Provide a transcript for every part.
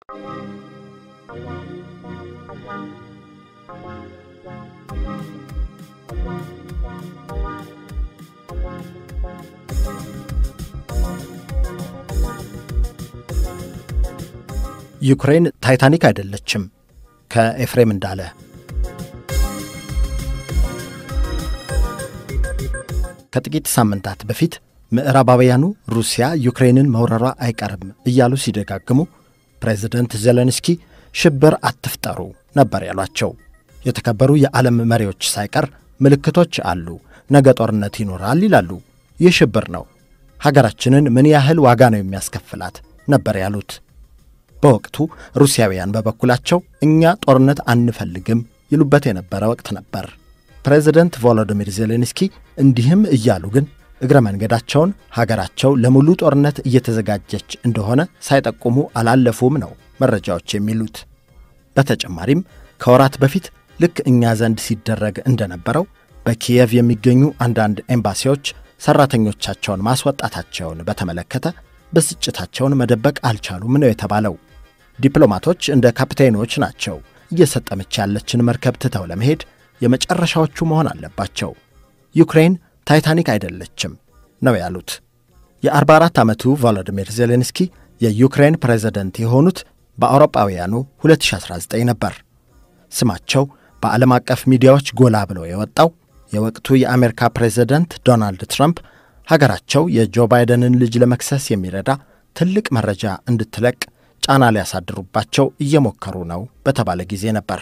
ዩክሬን ታይታኒክ አይደለችም። ከኤፍሬም እንዳለ ከጥቂት ሳምንታት በፊት ምዕራባውያኑ ሩሲያ ዩክሬንን መውረሯ አይቀርም እያሉ ሲደጋግሙ ፕሬዚደንት ዜሌንስኪ ሽብር አትፍጠሩ ነበር ያሏቸው። የተከበሩ የዓለም መሪዎች ሳይቀር ምልክቶች አሉ፣ ነገ ጦርነት ይኖራል ይላሉ። ይህ ሽብር ነው፣ ሀገራችንን ምን ያህል ዋጋ ነው የሚያስከፍላት ነበር ያሉት። በወቅቱ ሩሲያውያን በበኩላቸው እኛ ጦርነት አንፈልግም ይሉበት የነበረ ወቅት ነበር። ፕሬዚደንት ቮሎዲሚር ዜሌንስኪ እንዲህም እያሉ ግን እግረ መንገዳቸውን ሀገራቸው ለሙሉ ጦርነት እየተዘጋጀች እንደሆነ ሳይጠቁሙ አላለፉም ነው መረጃዎች የሚሉት። በተጨማሪም ከወራት በፊት ልክ እኛ ዘንድ ሲደረግ እንደነበረው በኪየቭ የሚገኙ አንዳንድ ኤምባሲዎች ሠራተኞቻቸውን ማስወጣታቸውን በተመለከተ ብስጭታቸውን መደበቅ አልቻሉም ነው የተባለው። ዲፕሎማቶች እንደ ካፕቴኖች ናቸው። እየሰጠመች ያለችን መርከብ ትተው ለመሄድ የመጨረሻዎቹ መሆን አለባቸው። ዩክሬን ታይታኒክ አይደለችም ነው ያሉት። የ44 ዓመቱ ቮሎዲሚር ዜሌንስኪ የዩክሬን ፕሬዝደንት የሆኑት በአውሮጳውያኑ 2019 ነበር። ስማቸው በዓለም አቀፍ ሚዲያዎች ጎላ ብሎ የወጣው የወቅቱ የአሜሪካ ፕሬዝደንት ዶናልድ ትራምፕ ሀገራቸው የጆ ባይደንን ልጅ ለመክሰስ የሚረዳ ትልቅ መረጃ እንድትለቅ ጫና ሊያሳድሩባቸው እየሞከሩ ነው በተባለ ጊዜ ነበር።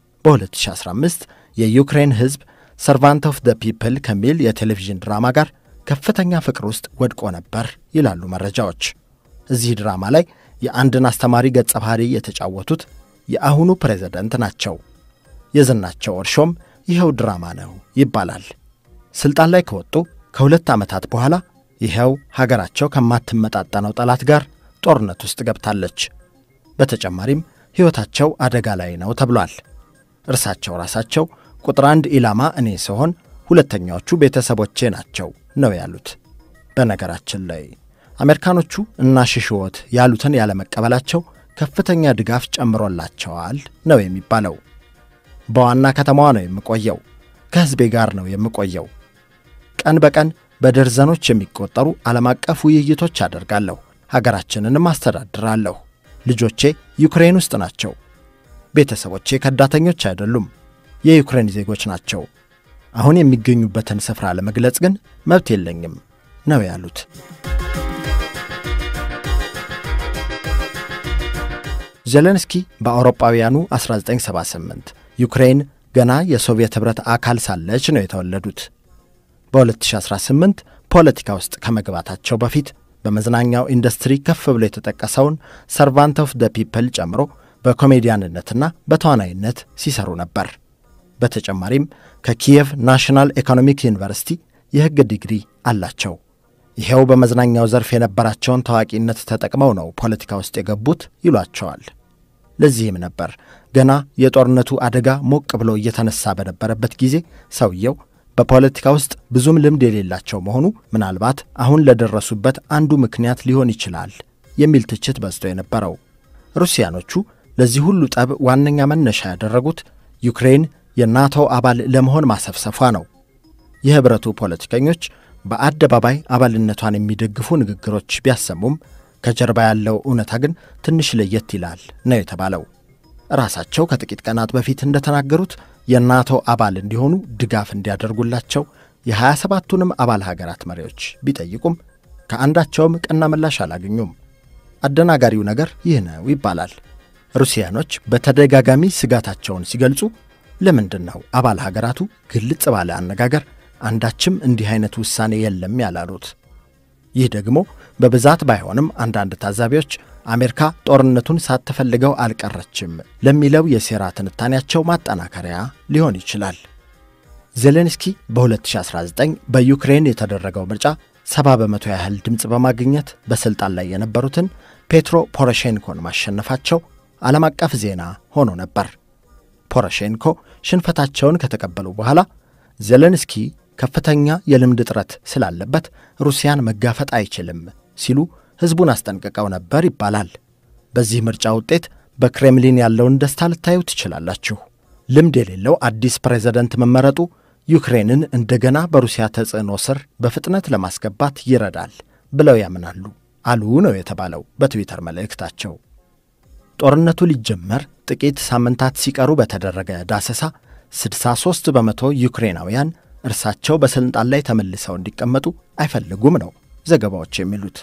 በ2015 የዩክሬን ሕዝብ ሰርቫንት ኦፍ ደ ፒፕል ከሚል የቴሌቪዥን ድራማ ጋር ከፍተኛ ፍቅር ውስጥ ወድቆ ነበር ይላሉ መረጃዎች። እዚህ ድራማ ላይ የአንድን አስተማሪ ገጸ ባህሪ የተጫወቱት የአሁኑ ፕሬዝደንት ናቸው። የዝናቸው እርሾም ይኸው ድራማ ነው ይባላል። ሥልጣን ላይ ከወጡ ከሁለት ዓመታት በኋላ ይኸው ሀገራቸው ከማትመጣጠነው ጠላት ጋር ጦርነት ውስጥ ገብታለች። በተጨማሪም ሕይወታቸው አደጋ ላይ ነው ተብሏል። እርሳቸው ራሳቸው ቁጥር አንድ ኢላማ እኔ ስሆን ሁለተኛዎቹ ቤተሰቦቼ ናቸው ነው ያሉት። በነገራችን ላይ አሜሪካኖቹ እናሽሽዎት ያሉትን ያለመቀበላቸው ከፍተኛ ድጋፍ ጨምሮላቸዋል ነው የሚባለው። በዋና ከተማዋ ነው የምቆየው፣ ከሕዝቤ ጋር ነው የምቆየው። ቀን በቀን በደርዘኖች የሚቆጠሩ ዓለም አቀፍ ውይይቶች አደርጋለሁ። ሀገራችንንም አስተዳድራለሁ። ልጆቼ ዩክሬን ውስጥ ናቸው። ቤተሰቦቼ ከዳተኞች አይደሉም፣ የዩክሬን ዜጎች ናቸው። አሁን የሚገኙበትን ስፍራ ለመግለጽ ግን መብት የለኝም ነው ያሉት። ዜሌንስኪ በአውሮጳውያኑ 1978 ዩክሬን ገና የሶቪየት ኅብረት አካል ሳለች ነው የተወለዱት። በ2018 ፖለቲካ ውስጥ ከመግባታቸው በፊት በመዝናኛው ኢንዱስትሪ ከፍ ብሎ የተጠቀሰውን ሰርቫንት ኦፍ ደ ፒፕል ጨምሮ በኮሜዲያንነትና በተዋናይነት ሲሰሩ ነበር። በተጨማሪም ከኪየቭ ናሽናል ኢኮኖሚክ ዩኒቨርሲቲ የሕግ ዲግሪ አላቸው። ይኸው በመዝናኛው ዘርፍ የነበራቸውን ታዋቂነት ተጠቅመው ነው ፖለቲካ ውስጥ የገቡት ይሏቸዋል። ለዚህም ነበር ገና የጦርነቱ አደጋ ሞቅ ብሎ እየተነሳ በነበረበት ጊዜ ሰውየው በፖለቲካ ውስጥ ብዙም ልምድ የሌላቸው መሆኑ ምናልባት አሁን ለደረሱበት አንዱ ምክንያት ሊሆን ይችላል የሚል ትችት በዝቶ የነበረው። ሩሲያኖቹ ለዚህ ሁሉ ጠብ ዋነኛ መነሻ ያደረጉት ዩክሬን የናቶ አባል ለመሆን ማሰፍሰፏ ነው። የኅብረቱ ፖለቲከኞች በአደባባይ አባልነቷን የሚደግፉ ንግግሮች ቢያሰሙም ከጀርባ ያለው እውነታ ግን ትንሽ ለየት ይላል ነው የተባለው። ራሳቸው ከጥቂት ቀናት በፊት እንደተናገሩት የናቶ አባል እንዲሆኑ ድጋፍ እንዲያደርጉላቸው የሃያ ሰባቱንም አባል ሀገራት መሪዎች ቢጠይቁም ከአንዳቸውም ቀና ምላሽ አላገኙም። አደናጋሪው ነገር ይህ ነው ይባላል። ሩሲያኖች በተደጋጋሚ ስጋታቸውን ሲገልጹ ለምንድን ነው አባል ሀገራቱ ግልጽ ባለ አነጋገር አንዳችም እንዲህ አይነት ውሳኔ የለም ያላሉት? ይህ ደግሞ በብዛት ባይሆንም አንዳንድ ታዛቢዎች አሜሪካ ጦርነቱን ሳትፈልገው አልቀረችም ለሚለው የሴራ ትንታኔያቸው ማጠናከሪያ ሊሆን ይችላል። ዜሌንስኪ በ2019 በዩክሬን የተደረገው ምርጫ ሰባ በመቶ ያህል ድምፅ በማግኘት በሥልጣን ላይ የነበሩትን ፔትሮ ፖሮሼንኮን ማሸነፋቸው ዓለም አቀፍ ዜና ሆኖ ነበር። ፖሮሼንኮ ሽንፈታቸውን ከተቀበሉ በኋላ ዜሌንስኪ ከፍተኛ የልምድ እጥረት ስላለበት ሩሲያን መጋፈጥ አይችልም ሲሉ ሕዝቡን አስጠንቅቀው ነበር ይባላል። በዚህ ምርጫ ውጤት በክሬምሊን ያለውን ደስታ ልታዩ ትችላላችሁ። ልምድ የሌለው አዲስ ፕሬዝደንት መመረጡ ዩክሬንን እንደገና በሩሲያ ተጽዕኖ ስር በፍጥነት ለማስገባት ይረዳል ብለው ያምናሉ አሉ ነው የተባለው በትዊተር መልእክታቸው። ጦርነቱ ሊጀመር ጥቂት ሳምንታት ሲቀሩ በተደረገ ዳሰሳ 63 በመቶ ዩክሬናውያን እርሳቸው በሥልጣን ላይ ተመልሰው እንዲቀመጡ አይፈልጉም ነው ዘገባዎች የሚሉት።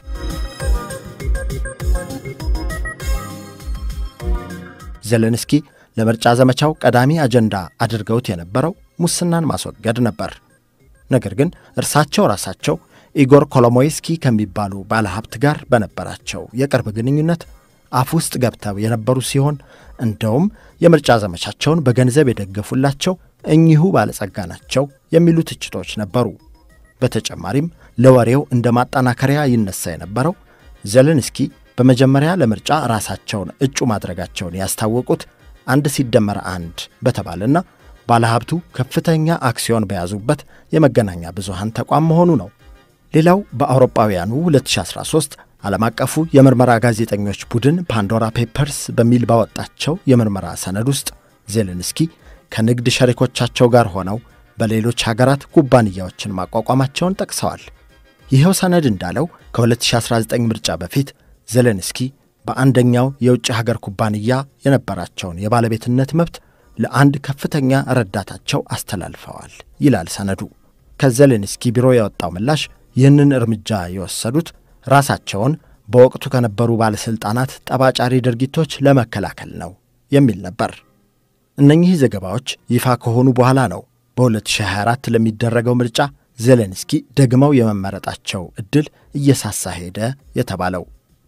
ዜሌንስኪ ለምርጫ ዘመቻው ቀዳሚ አጀንዳ አድርገውት የነበረው ሙስናን ማስወገድ ነበር። ነገር ግን እርሳቸው ራሳቸው ኢጎር ኮሎሞይስኪ ከሚባሉ ባለሀብት ጋር በነበራቸው የቅርብ ግንኙነት አፍ ውስጥ ገብተው የነበሩ ሲሆን እንደውም የምርጫ ዘመቻቸውን በገንዘብ የደገፉላቸው እኚሁ ባለጸጋ ናቸው የሚሉ ትችቶች ነበሩ። በተጨማሪም ለወሬው እንደ ማጠናከሪያ ይነሳ የነበረው ዜሌንስኪ በመጀመሪያ ለምርጫ ራሳቸውን እጩ ማድረጋቸውን ያስታወቁት አንድ ሲደመር አንድ በተባለና ባለሀብቱ ከፍተኛ አክሲዮን በያዙበት የመገናኛ ብዙሃን ተቋም መሆኑ ነው። ሌላው በአውሮጳውያኑ 2013 ዓለም አቀፉ የምርመራ ጋዜጠኞች ቡድን ፓንዶራ ፔፐርስ በሚል ባወጣቸው የምርመራ ሰነድ ውስጥ ዜሌንስኪ ከንግድ ሸሪኮቻቸው ጋር ሆነው በሌሎች ሀገራት ኩባንያዎችን ማቋቋማቸውን ጠቅሰዋል። ይኸው ሰነድ እንዳለው ከ2019 ምርጫ በፊት ዜሌንስኪ በአንደኛው የውጭ ሀገር ኩባንያ የነበራቸውን የባለቤትነት መብት ለአንድ ከፍተኛ ረዳታቸው አስተላልፈዋል ይላል ሰነዱ። ከዜሌንስኪ ቢሮ የወጣው ምላሽ ይህንን እርምጃ የወሰዱት ራሳቸውን በወቅቱ ከነበሩ ባለሥልጣናት ጠባጫሪ ድርጊቶች ለመከላከል ነው የሚል ነበር። እነኚህ ዘገባዎች ይፋ ከሆኑ በኋላ ነው በ2024 ለሚደረገው ምርጫ ዜሌንስኪ ደግመው የመመረጣቸው ዕድል እየሳሳ ሄደ የተባለው።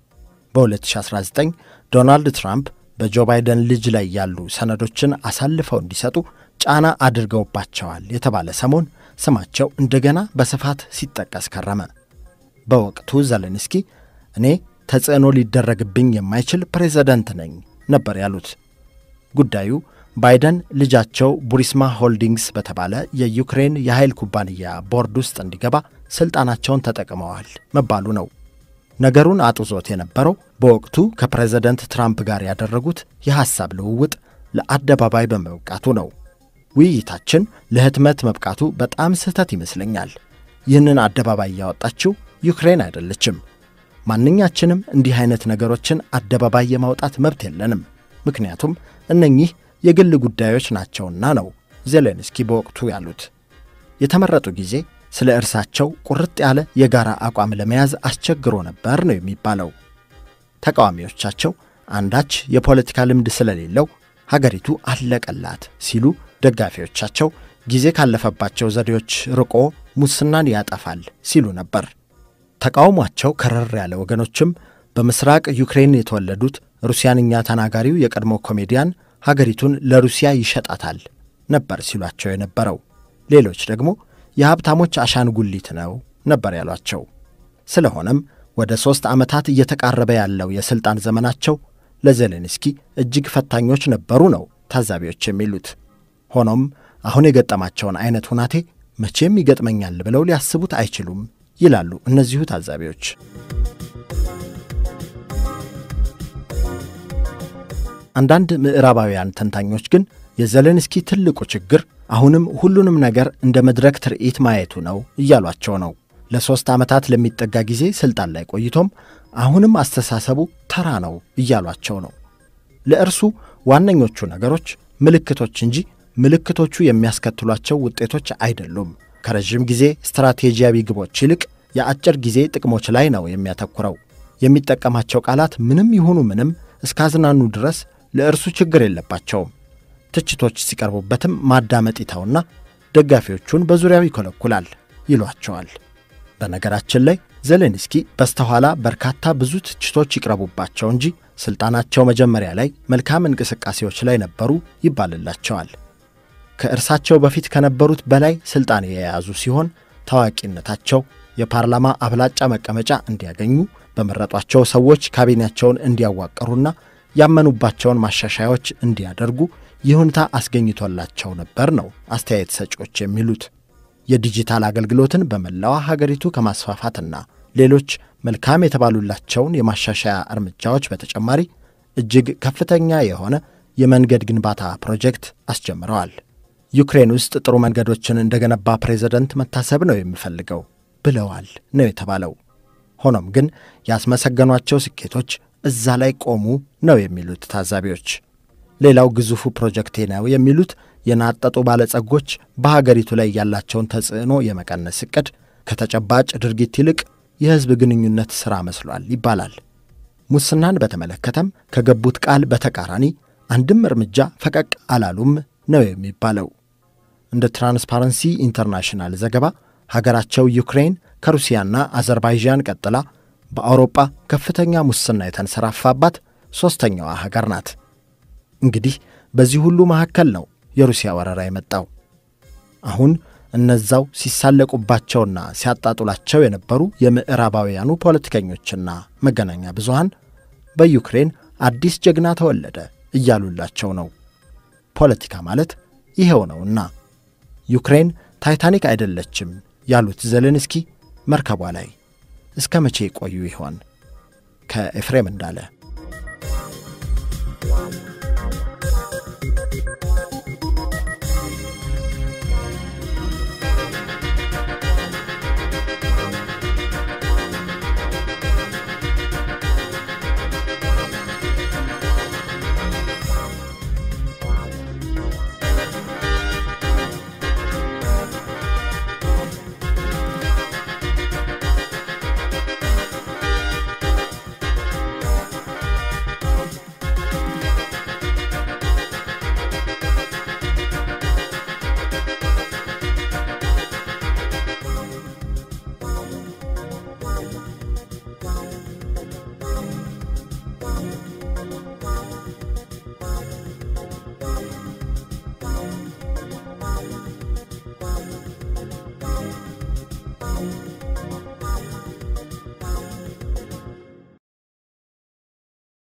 በ2019 ዶናልድ ትራምፕ በጆ ባይደን ልጅ ላይ ያሉ ሰነዶችን አሳልፈው እንዲሰጡ ጫና አድርገውባቸዋል የተባለ ሰሞን ስማቸው እንደገና በስፋት ሲጠቀስ ከረመ። በወቅቱ ዜሌንስኪ እኔ ተጽዕኖ ሊደረግብኝ የማይችል ፕሬዝደንት ነኝ ነበር ያሉት። ጉዳዩ ባይደን ልጃቸው ቡሪስማ ሆልዲንግስ በተባለ የዩክሬን የኃይል ኩባንያ ቦርድ ውስጥ እንዲገባ ሥልጣናቸውን ተጠቅመዋል መባሉ ነው። ነገሩን አጡዞት የነበረው በወቅቱ ከፕሬዝደንት ትራምፕ ጋር ያደረጉት የሐሳብ ልውውጥ ለአደባባይ በመብቃቱ ነው። ውይይታችን ለህትመት መብቃቱ በጣም ስህተት ይመስለኛል። ይህንን አደባባይ ያወጣችው ዩክሬን አይደለችም። ማንኛችንም እንዲህ አይነት ነገሮችን አደባባይ የማውጣት መብት የለንም፣ ምክንያቱም እነኚህ የግል ጉዳዮች ናቸውና ነው ዜሌንስኪ በወቅቱ ያሉት። የተመረጡ ጊዜ ስለ እርሳቸው ቁርጥ ያለ የጋራ አቋም ለመያዝ አስቸግሮ ነበር ነው የሚባለው። ተቃዋሚዎቻቸው አንዳች የፖለቲካ ልምድ ስለሌለው ሀገሪቱ አለቀላት ሲሉ፣ ደጋፊዎቻቸው ጊዜ ካለፈባቸው ዘዴዎች ርቆ ሙስናን ያጠፋል ሲሉ ነበር። ተቃውሟቸው ከረር ያለ ወገኖችም በምስራቅ ዩክሬን የተወለዱት ሩሲያንኛ ተናጋሪው የቀድሞ ኮሜዲያን ሀገሪቱን ለሩሲያ ይሸጣታል ነበር ሲሏቸው የነበረው። ሌሎች ደግሞ የሀብታሞች አሻንጉሊት ነው ነበር ያሏቸው። ስለሆነም ወደ ሦስት ዓመታት እየተቃረበ ያለው የሥልጣን ዘመናቸው ለዜሌንስኪ እጅግ ፈታኞች ነበሩ ነው ታዛቢዎች የሚሉት። ሆኖም አሁን የገጠማቸውን አይነት ሁናቴ መቼም ይገጥመኛል ብለው ሊያስቡት አይችሉም ይላሉ እነዚሁ ታዛቢዎች። አንዳንድ ምዕራባውያን ተንታኞች ግን የዜሌንስኪ ትልቁ ችግር አሁንም ሁሉንም ነገር እንደ መድረክ ትርኢት ማየቱ ነው እያሏቸው ነው። ለሦስት ዓመታት ለሚጠጋ ጊዜ ሥልጣን ላይ ቆይቶም አሁንም አስተሳሰቡ ተራ ነው እያሏቸው ነው። ለእርሱ ዋነኞቹ ነገሮች ምልክቶች እንጂ ምልክቶቹ የሚያስከትሏቸው ውጤቶች አይደሉም። ከረዥም ጊዜ ስትራቴጂያዊ ግቦች ይልቅ የአጭር ጊዜ ጥቅሞች ላይ ነው የሚያተኩረው። የሚጠቀማቸው ቃላት ምንም ይሁኑ ምንም እስካዝናኑ ድረስ ለእርሱ ችግር የለባቸውም። ትችቶች ሲቀርቡበትም ማዳመጥ ይተውና ደጋፊዎቹን በዙሪያው ይኮለኩላል ይሏቸዋል። በነገራችን ላይ ዜሌንስኪ በስተኋላ በርካታ ብዙ ትችቶች ይቅረቡባቸው እንጂ ሥልጣናቸው መጀመሪያ ላይ መልካም እንቅስቃሴዎች ላይ ነበሩ ይባልላቸዋል። ከእርሳቸው በፊት ከነበሩት በላይ ሥልጣን የያዙ ሲሆን ታዋቂነታቸው የፓርላማ አብላጫ መቀመጫ እንዲያገኙ፣ በመረጧቸው ሰዎች ካቢኔያቸውን እንዲያዋቀሩና ያመኑባቸውን ማሻሻያዎች እንዲያደርጉ ይሁንታ አስገኝቶላቸው ነበር ነው አስተያየት ሰጪዎች የሚሉት። የዲጂታል አገልግሎትን በመላዋ ሀገሪቱ ከማስፋፋትና ሌሎች መልካም የተባሉላቸውን የማሻሻያ እርምጃዎች በተጨማሪ እጅግ ከፍተኛ የሆነ የመንገድ ግንባታ ፕሮጀክት አስጀምረዋል። ዩክሬን ውስጥ ጥሩ መንገዶችን እንደገነባ ፕሬዝደንት መታሰብ ነው የምፈልገው ብለዋል ነው የተባለው። ሆኖም ግን ያስመሰገኗቸው ስኬቶች እዛ ላይ ቆሙ ነው የሚሉት ታዛቢዎች። ሌላው ግዙፉ ፕሮጀክቴ ነው የሚሉት የናጠጡ ባለጸጎች በሀገሪቱ ላይ ያላቸውን ተጽዕኖ የመቀነስ ዕቅድ ከተጨባጭ ድርጊት ይልቅ የሕዝብ ግንኙነት ሥራ መስሏል ይባላል። ሙስናን በተመለከተም ከገቡት ቃል በተቃራኒ አንድም እርምጃ ፈቀቅ አላሉም ነው የሚባለው። እንደ ትራንስፓረንሲ ኢንተርናሽናል ዘገባ ሀገራቸው ዩክሬን ከሩሲያና አዘርባይዣን ቀጥላ በአውሮጳ ከፍተኛ ሙስና የተንሰራፋባት ሦስተኛዋ ሀገር ናት። እንግዲህ በዚህ ሁሉ መካከል ነው የሩሲያ ወረራ የመጣው። አሁን እነዛው ሲሳለቁባቸውና ሲያጣጡላቸው የነበሩ የምዕራባውያኑ ፖለቲከኞችና መገናኛ ብዙሃን በዩክሬን አዲስ ጀግና ተወለደ እያሉላቸው ነው። ፖለቲካ ማለት ይኸው ነውና ዩክሬን ታይታኒክ አይደለችም ያሉት ዜሌንስኪ መርከቧ ላይ እስከ መቼ ቆዩ ይሆን? ከኤፍሬም እንዳለ